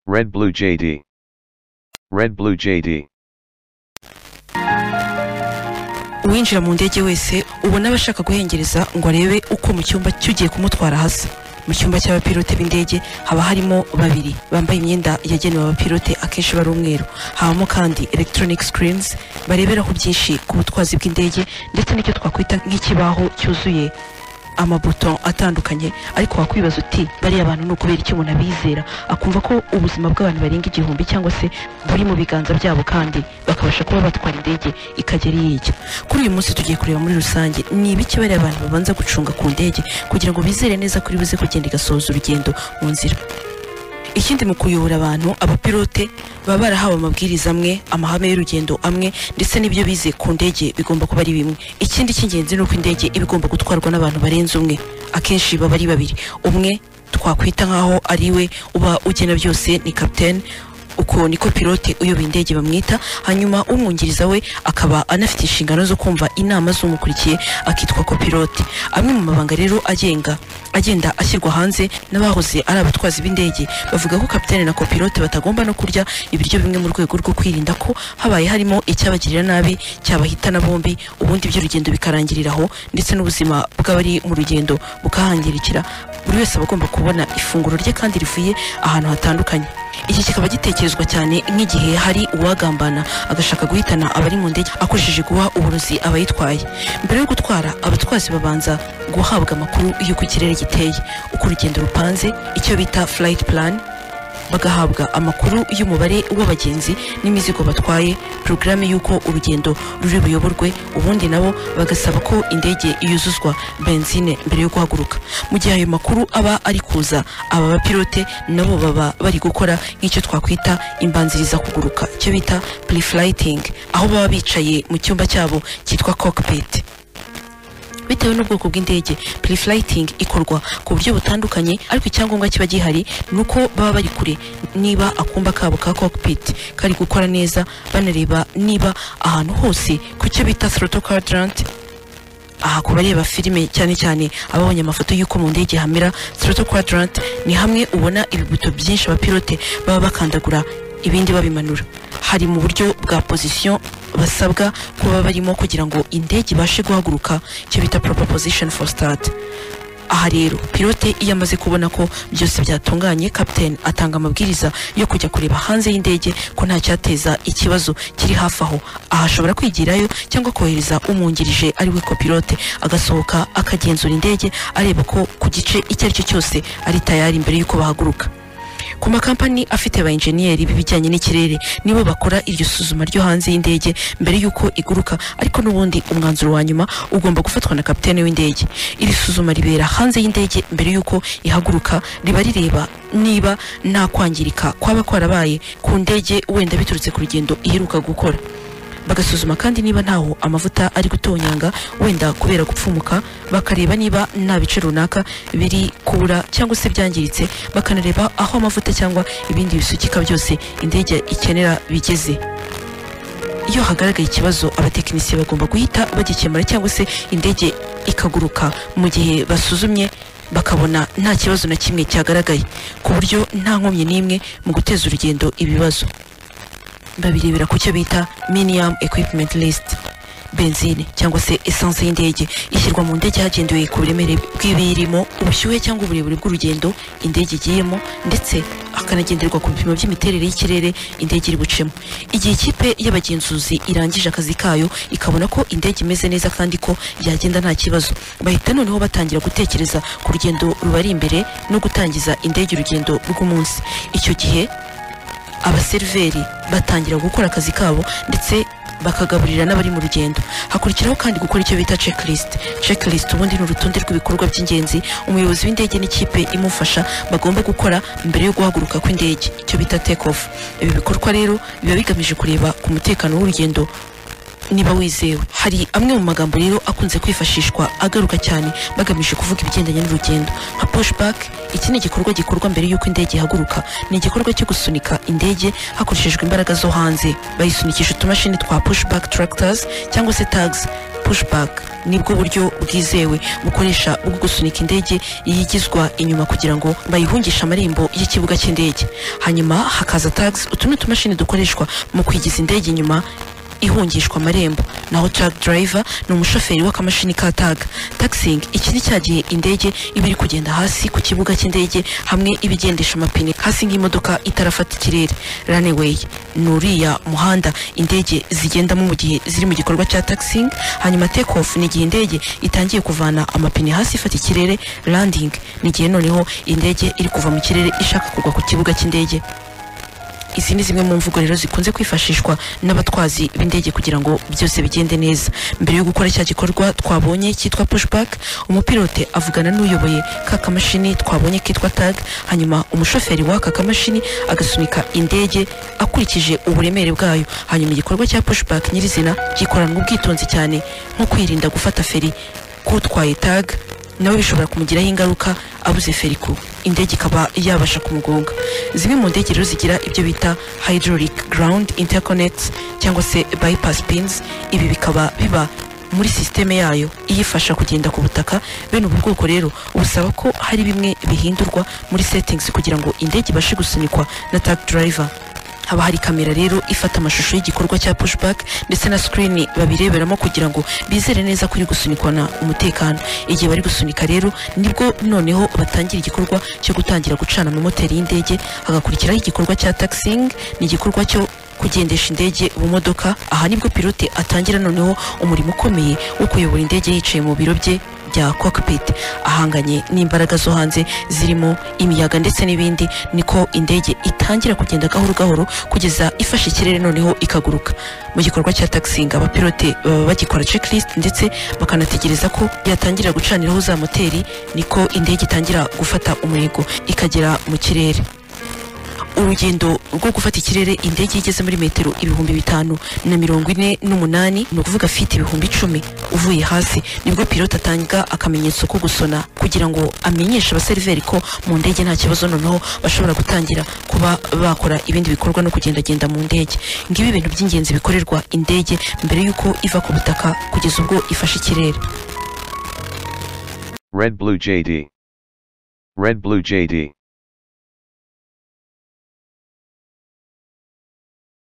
Red Blue JD. Red Blue JD. uwinjira mu ndege wese ubona aba ashaka guhengereza ngo arebe uko mu cyumba cy'ugiye kumutwara hasa mu cyumba cy'abapilote b'indege haba harimo babiri bambaye imyenda yagenewe abapilote akenshi bari umweru habamo kandi electronic screens bareberaho byinshi ku butwazi bw'indege ndetse n'icyo twakwita nk'ikibaho cyuzuye amabuto atandukanye ariko wakwibaza uti bariya abantu ni ukubera iki umuntu abizera akumva ko ubuzima bw'abantu barenga igihumbi cyangwa se buri mu biganza byabo kandi bakabasha kuba batwara indege ikagera iyo ijya kuri uyu munsi tugiye kureba muri rusange ni ibiki bariya abantu babanza gucunga ku ndege kugira ngo bizere neza kuri buze kugenda igasoza urugendo mu nzira ikindi mu kuyobora abantu abapilote baba barahawe amabwiriza amwe amahame y'urugendo amwe ndetse n'ibyo bize ku ndege bigomba kuba ari bimwe ikindi cy'ingenzi ni uko indege iba igomba gutwarwa n'abantu barenze umwe akenshi baba ari babiri umwe twakwita nk'aho ari we uba ugena byose ni kapitene uko niko pilote uyoboye indege bamwita hanyuma umwungiriza we akaba anafite inshingano zo kumva inama z'umukurikiye akitwa kopilote amwe mu mabanga rero agenga agenda ashyirwa hanze n'abahoze ari abatwazi b'indege bavuga ko kapitene na kopilote batagomba no kurya ibiryo bimwe mu rwego rwo kwirinda ko habaye harimo icyabagirira nabi cyabahitana bombi ubundi by'urugendo bikarangirira aho ndetse n'ubuzima bw'abari mu rugendo bukahangirikira buri wese aba agomba kubona ifunguro rye kandi rivuye ahantu hatandukanye iki kikaba gitekerezwa cyane nk'igihe hari uwagambana agashaka guhitana abari mu ndege akoresheje guha uburozi abayitwaye mbere yo gutwara abatwazi babanza guhabwa amakuru y'uko ikirere giteye uko urugendo rupanze icyo bita flight plan bagahabwa amakuru y'umubare w'abagenzi n'imizigo batwaye porogaramu y'uko urugendo ruri buyoborwe ubundi nabo bagasaba ko indege yuzuzwa benzine mbere yo guhaguruka mu gihe ayo makuru aba ari kuza aba bapilote nabo baba bari gukora nk'icyo twakwita imbanziriza kuguruka icyo bita pre-flighting aho baba bicaye mu cyumba cyabo cyitwa cockpit bitewe n'ubwoko bw'indege pre-flighting ikorwa ku buryo butandukanye ariko icyangombwa kiba gihari ni uko baba bari kure niba akumba kabo ka cockpit kari gukora neza banareba niba ahantu hose ku cyo bita throttle quadrant aha ku bareba filime cyane cyane ababonye amafoto y'uko mu ndege hamera throttle quadrant ni hamwe ubona ibibuto byinshi abapilote baba bakandagura ibindi babimanura hari mu buryo bwa position basabwa kuba barimo kugira ngo indege ibashe guhaguruka icyo bita proper position for start aha rero pilote iyo amaze kubona ko byose byatunganye captain atanga amabwiriza yo kujya kureba hanze y'indege ko nta cyateza ikibazo kiri hafi aho aha ashobora kwigirayo cyangwa kohereza umwungirije ari we copilote agasohoka akagenzura indege areba ko ku gice icyo ari cyo cyose ari tayari mbere y'uko bahaguruka ku makampani afite ba enjeniyeri b'ibijyanye n'ikirere nibo bakora iryo suzuma ryo hanze y'indege mbere y'uko iguruka ariko n'ubundi umwanzuro wa nyuma ugomba gufatwa na kapitene w'indege iri suzuma ribera hanze y'indege mbere y'uko ihaguruka riba rireba niba nta kwangirika kwaba kwarabaye ku ndege wenda biturutse ku rugendo iheruka gukora bagasuzuma kandi niba ntaho amavuta ari gutonyanga wenda kubera gupfumuka bakareba niba nta bice runaka biri kubura cyangwa se byangiritse bakanareba aho amavuta cyangwa ibindi bisukika byose indege ikenera bigeze iyo hagaragaye ikibazo abatekinisiye bagomba guhita bagikemura cyangwa se indege ikaguruka mu gihe basuzumye bakabona nta kibazo na kimwe cyagaragaye ku buryo nta nkomyi n'imwe mu guteza urugendo ibibazo babirebera ku cyo bita minimum equipment list benzine cyangwa se esanse y'indege ishyirwa mu ndege hagendewe ku buremere bw'ibiyirimo ubushyuhe cyangwa uburebure bw'urugendo indege igiyemo ndetse hakanagenderwa ku bipimo by'imiterere y'ikirere indege iri bucemo igihe ikipe y'abagenzuzi irangije akazi kayo ikabona ko indege imeze neza kandi ko yagenda nta kibazo bahita noneho batangira gutekereza ku rugendo rubari imbere no gutangiza indege urugendo rw'umunsi icyo gihe abaseriveri batangira gukora akazi kabo ndetse bakagaburira n'abari mu rugendo hakurikiraho kandi gukora icyo bita checklist checklist ubundi ni urutonde rw'ibikorwa by'ingenzi umuyobozi w'indege n'ikipe imufasha bagomba gukora mbere yo guhaguruka kw'indege icyo bita take off ibi bikorwa rero biba bigamije kureba ku mutekano w'urugendo niba wizewe hari amwe mu magambo rero akunze kwifashishwa agaruka cyane bagamije kuvuga ibigendanye n'urugendo nka pushback iki ni igikorwa gikorwa mbere y'uko indege ihaguruka ni igikorwa cyo gusunika indege hakoreshejwe imbaraga zo hanze bayisunikisha utumashini twa pushback tractors cyangwa se tags pushback nibwo buryo bwizewe bukoresha bwo gusunika indege yigizwa inyuma kugira ngo bayihungishe amarembo y'ikibuga cy'indege hanyuma hakaza tags utu ni utumashini dukoreshwa mu kwigiza indege inyuma ihungishwa amarembo naho truck driver ni umushoferi w'akamashini ka tag taxiing iki ni cya gihe indege iba iri kugenda hasi ku kibuga cy'indege hamwe iba igendesha amapine hasi nk'imodoka itarafata ikirere runway ni uriya muhanda indege zigendamo mu gihe ziri mu gikorwa cya taxiing hanyuma take off ni igihe indege itangiye kuvana amapine hasi ifata ikirere landing ni igihe noneho indege iri kuva mu kirere ishaka kugwa ku kibuga cy'indege izi ni zimwe mu mvugo rero zikunze kwifashishwa n'abatwazi b'indege kugira ngo byose bigende neza mbere yo gukora cya gikorwa twabonye cyitwa pushback umupilote avugana n'uyoboye ka kamashini twabonye kitwa tag hanyuma umushoferi w'aka kamashini agasunika indege akurikije uburemere bwayo hanyuma igikorwa cya pushback nyirizina gikoranwa ubwitonzi cyane nko kwirinda gufata feri k'utwaye tag nawe bishobora kumugiraho ingaruka abuze feriku indege ikaba yabasha kumugonga zimwe mu ndege rero zigira ibyo bita hydraulic ground interconnects cyangwa se bypass pins ibi bikaba biba muri sisiteme yayo iyifasha kugenda ku butaka bene ubu bwoko rero busaba ko hari bimwe bihindurwa muri settings kugira ngo indege ibashe gusunikwa na tag driver haba hari kamera rero ifata amashusho y'igikorwa cya pushback ndetse na screen babireberamo kugira ngo bizere neza ko iri gusunikwana umutekano igihe bari gusunika rero nibwo noneho batangira igikorwa cyo gutangira gucana amamoteri y'indege hagakurikiraho igikorwa cya taxiing ni igikorwa cyo kugendesha indege mu modoka aha nibwo pilote atangira noneho umurimo ukomeye wo kuyobora indege yicaye mu biro bye bya cockpit ahanganye n'imbaraga zo hanze zirimo imiyaga ndetse n'ibindi niko indege itangira kugenda gahoro gahoro kugeza ifashe ikirere noneho ikaguruka mu gikorwa cya taxiing abapilote baba bagikora checklist ndetse bakanategereza ko yatangira gucaniraho za moteri niko indege itangira gufata umurego ikagera mu kirere urugendo rwo gufata ikirere indege igeze muri metero ibihumbi bitanu na mirongo ine n'umunani ni ukuvuga fiti ibihumbi icumi uvuye hasi nibwo pilote atanga akamenyetso ko gusona kugira ngo amenyeshe abaseriveri ko mu ndege nta kibazo noneho bashobora gutangira kuba bakora ibindi bikorwa no kugendagenda mu ndege ngibi ibintu by'ingenzi bikorerwa indege mbere y'uko iva ku butaka kugeza ubwo ifashe ikirere Red Blue JD. Red Blue JD.